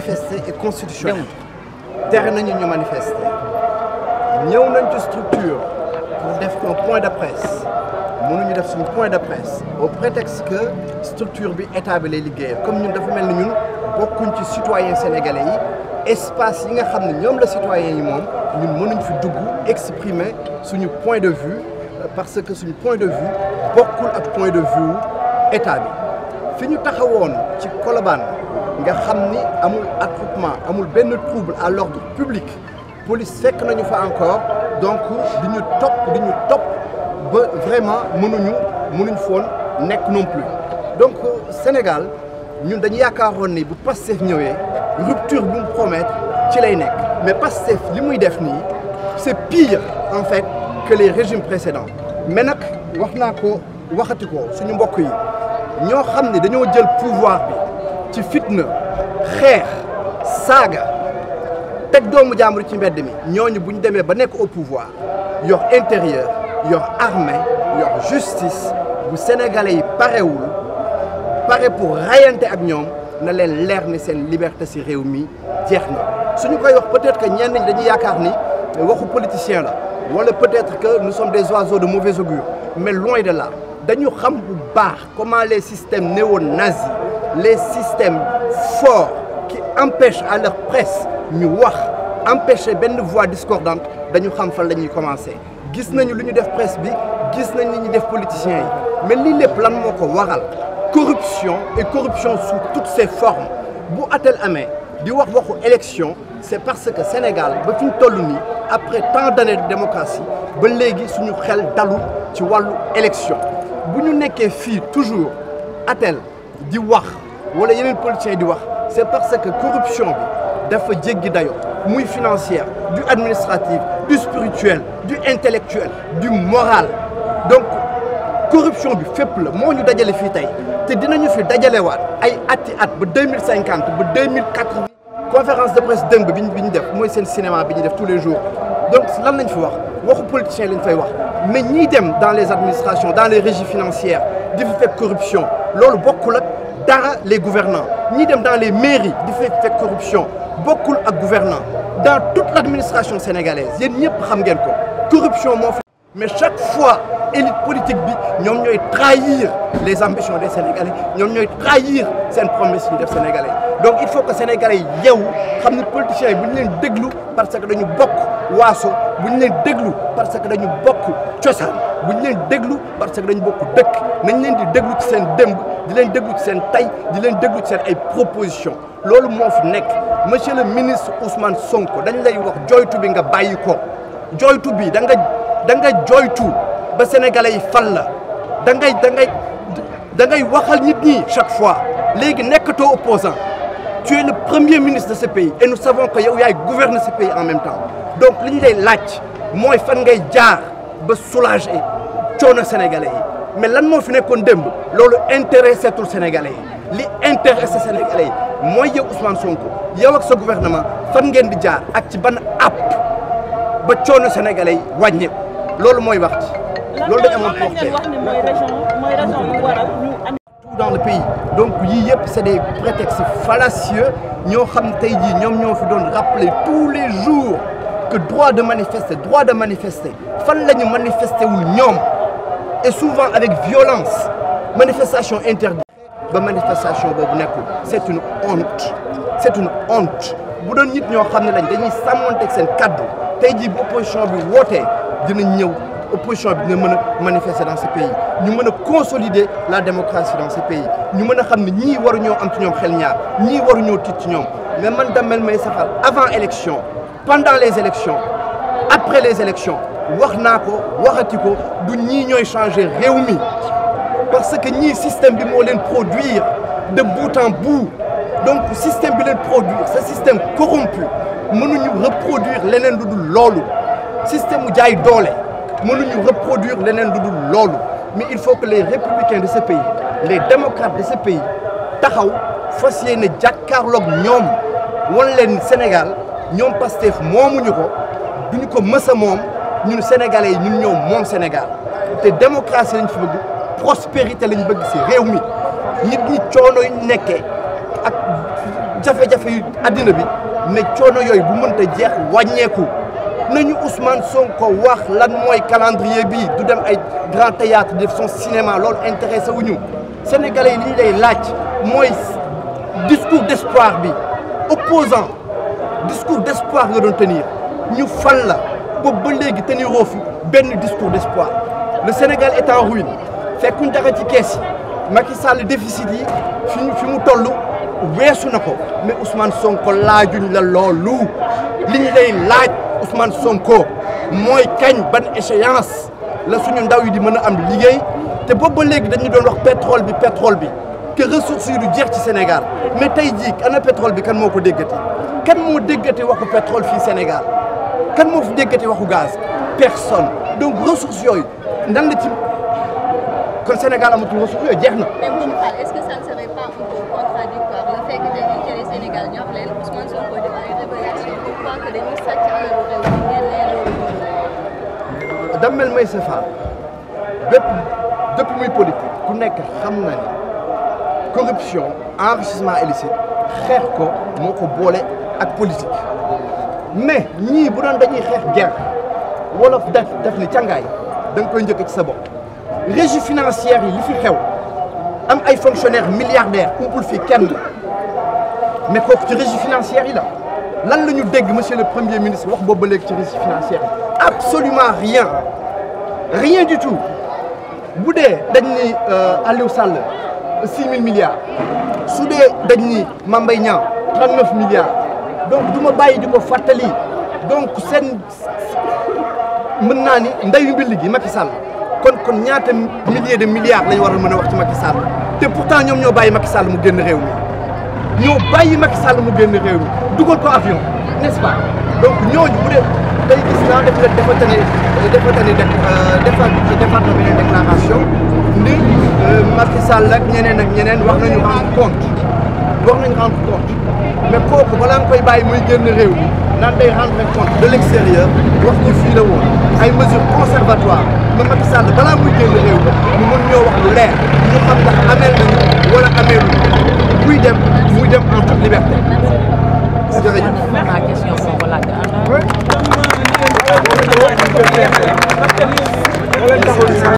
manifester est constitutionnel tere nañu ñu manifester ñëw nañ ci structure pour def un point de presse mënuñu def suñu point de presse au prétexte que structure bi état bi lay liggéeyal comme ñun dafa mel ni ñun bokkuñ ci citoyen sénégalais yi espace yi nga xam ne ñoom la citoyen yi moom ñun mënuñ fi dugg exprimer suñu point de vue parce que suñu point de vue bokkul ak point de vue état bi fi ñu taxawoon ci Colobane nga xam ni amul attroupement amul benn trouble à l'ordre public police fekk nañu fa encore donc di ñu topp di ñu topp ba vraiment mënuñu mënuñ foon nekk non plus donc Sénégal ñun dañu yaakaaroon ni bu Pastef ñëwee rupture bu mu promettre ci lay nekk mais Pastef li muy def nii c'est pire en fait que les régimes précédents mais nag wax naa ko waxati ko suñu mbokk yi ñoo xam ne dañoo jël pouvoir bi ci fitna xeex saaga teg doomu jàmbur ci mbedd mi ñooñu bu ñu demee ba nekk au pouvoir yor intérieur yor armée yor justice bu sénégalais yi parewul pare pour rayante ak ñoom na leen leer ni seen liberté ci réew mi jeex na suñu koy wax peut-être que ñenn ñi dañuy yaakaar ni waxu politicien la wala peut-être que nous sommes des oiseaux de mauvais augure mais loin de là dañu xam bu baax comment les systèmes néo-nazis les systèmes forts qui empêchent à leur presse ñu wax empêcher benn voix discordante dañu xam fan la ñuy commencer gis nañu lu ñu def presse bi gis nañ li ñu def politiciens yi mais lii lépp lan moo ko waral corruption et corruption sous toutes ses formes bu atel amee di wax waxu élection c'est parce que Sénégal ba fi ñu toll nii après tant d'années de démocratie ba léegi suñu xel dalu ci wàllu élection bu ñu nekkee fii toujours atel di wax wala yeneen politiciens di wax c'est parce que corruption bi dafa jéggi dayo muy financière du administratif du spirituel du intellectuel du moral donc corruption bi fépp la moo ñu dajale fii tey te dinañu fi dajalewaat ay ati at ba deux mille cinquante ba deux mille quatre-vingts conférence de presse dëmb bi ñu bi ñu def mooy seen cinéma bi ñu def tous les jours donc lan lañ fi wax waxu politicien lañ fay wax mais ñiy dem dans les administrations dans les régies financières di fi fekk corruption loolu bokkul ak dara les gouvernants ñiy dem dans les mairies di fi fekk corruption bokkul ak gouvernants dans toute l'administration sénégalaise yéen ñëpp xam ngeen ko corruption moo fi mais chaque fois élite politique bi ñoom ñooy trahir les ambitions des Sénégalais ñoom ñooy trahir seen promesse yi def Sénégalais donc il faut que Sénégalais yi yeewu xam ne politiciens yi bu ñu leen déglu parce que dañu bokk waaso bu ñu leen déglu parce que dañu bokk cosaan bu ñu leen déglu parce que dañu bokk dëkk nañ leen di déglu ci seen démb di leen déglu ci seen tay di leen déglu ci seen ay propositions loolu moo fi nekk monsieur le ministre Ousmane Sonko dañ lay wax joytu bi nga bàyyi ko joytu bi da nga da nga joytu ba sénégalais yi fal la da ngay da ngay da ngay waxal nit ñi chaque fois léegi nekkatoo opposant tu es le premier ministre de ce pays et nous savons que yow yaay gouverner ce pays en même temps donc li ñu lay laaj mooy fan ngay jaar ba soulager coono sénégalais yi mais lan moo fi nekkoon démb loolu intéressé tul sénégalais yi li intéressé sénégalais yi mooy yow Ousmane Sonko yow ak sa gouvernement fan ngeen di jaar ak ci ban app ba coono sénégalais yi wàññeeku loolu mooy wax ci loolu dañ amoon pour wax ne mooy raison mooy raison yu waral ñu am tout dans le pays donc yii yëpp c'est des prétextes fallacieux ñoo xam tey jii ñoom ñoo fi doon rappeler tous les jours que droit de manifester droit de manifester fan la ñu manifester wul ñoom et souvent avec violence manifestation interdite ba manifestation boobu nekkul c'est une honte c'est une honte bu doon nit ñoo xam ne lañ dañuy sàmmanteeg seen kaddu tey jii bu opposition bi wootee dinañ ñëw opposition bi dina mën a manifester dans ce pays ñu mën a consolider la démocratie dans ce pays ñu mën a xam ne ñii waruñoo am ci ñoom xel ñaar ñii waruñoo tiit ci ñoom mais man Damel Maïssa Fall avant élection pendant les élections après les élections wax naa ko waxati ko du ñii ñooy changer réew mi parce que ñii système bi moo leen produire de bout en bout donc système bi leen produire ce système corrompu mënuñu reproduire leneen lu dul loolu système mu jaay doole mënuñu reproduire leneen lu dul loolu mais il faut que les républicains de ce pays les démocrates de ce pays taxaw fas yéene jàkkaarloog ñoom wan leen Sénégal ñoom Pastef moomuñu ko duñu ko mës a moom ñun sénégalais yi ñun ñoom moom Sénégal te démocratie lañ fi bëgg prospérité lañ bëgg ci réew mi nit ñi coono yu nekkee ak jafe-jafe yu àddina bi ne coono yooyu bu mënta jeex wàññeeku nañu Ousmane Sonko wax lan mooy calendrier bi du dem ay grand théâtre def son cinéma loolu intéressé wuñu sénégalais yi li ñu lay laaj mooy discours d'espoir bi opposant discours d'espoir nga doon tenir ñu fal la boobu ba léegi teniroo fi benn discours d'espoir le Sénégal est en ruine fekkuñ dara ci kees yi Macky Sall déficit yi fi fi mu toll weesu na ko mais Ousmane Sonko laajuñ la loolu li ñu lay laaj Ousmane Sonko mooy kañ ban échéance la suñu ndaw yi di mën a am liggéey te boobu ba léegi dañu doon wax pétrole bi pétrole bi que ressources yi du jeex ci Sénégal mais tey jii ana pétrole bi kan moo ko déggati kan moo déggati waxu pétrole fii Sénégal kan moo fi déggati waxu gaz personne donc ressources yooyu nan la ci kon Sénégal amatul ressources yooyu jeex na. mais monsieur Fall est-ce que ça ne serait pas un peu contradictoire le fait que tey intérêt Sénégal ñor leen Ousmane Sonko def ay révélation pour croire que dañuy sàcc alalu réew mi ngeen leen loolu Damel Meïssa Fall bépp depuis muy politique ku nekk xam na ni corruption enrichissement illicite xeex ko moo ko boole ak politique mais ñii bu doon dañuy xeex guerre wolof def def ni càngaay da nga koy njëkk ci sa bopp régie financière yi li fi xew am ay fonctionnaires milliardaires umpul fi kenn mais kooku ci régie financière yi la lan la ñu dégg monsieur le premier ministre wax boobu ba léegi ci régie financière yi absolument rien rien du tout bu dee dañ ni Aliou Sall six mille milliards su dee dañ ni Mame Mbaye Niang trente neuf milliards donc du ma bàyyi di ko fàttali donc seen mën naa ni ndeyu mbill gi Macky Sall kon kon ñaata milliers de milliards lañ war a mën a wax ci Macky Sall te pourtant ñoom ñoo bàyyi Macky Sall mu génn réew mi ñoo bàyyi Macky Sall mu génn réew mi dugal ko avion n'est-ce pas donc ñooñu bu dee tey gis naa def na dafa tane dafa tane def defa defaat na beneen déclaration ni Macky Sall ak ñeneen ak ñeneen wax nañu rendre compte wax nañu rendre compte mais kooku balaa nga koy bàyyi muy génn réew mi naan day rendre compte de l'extérieur wax ñu fii la woon ay mesures conservatoires mais Macky Sall balaa muy génn réew mi mu mën ñoo wax lu leer ñu xam ndax ameel nañu wala ameelu muy dem muy dem en toute liberté jërëjëf. ma question boobu laaj Oui.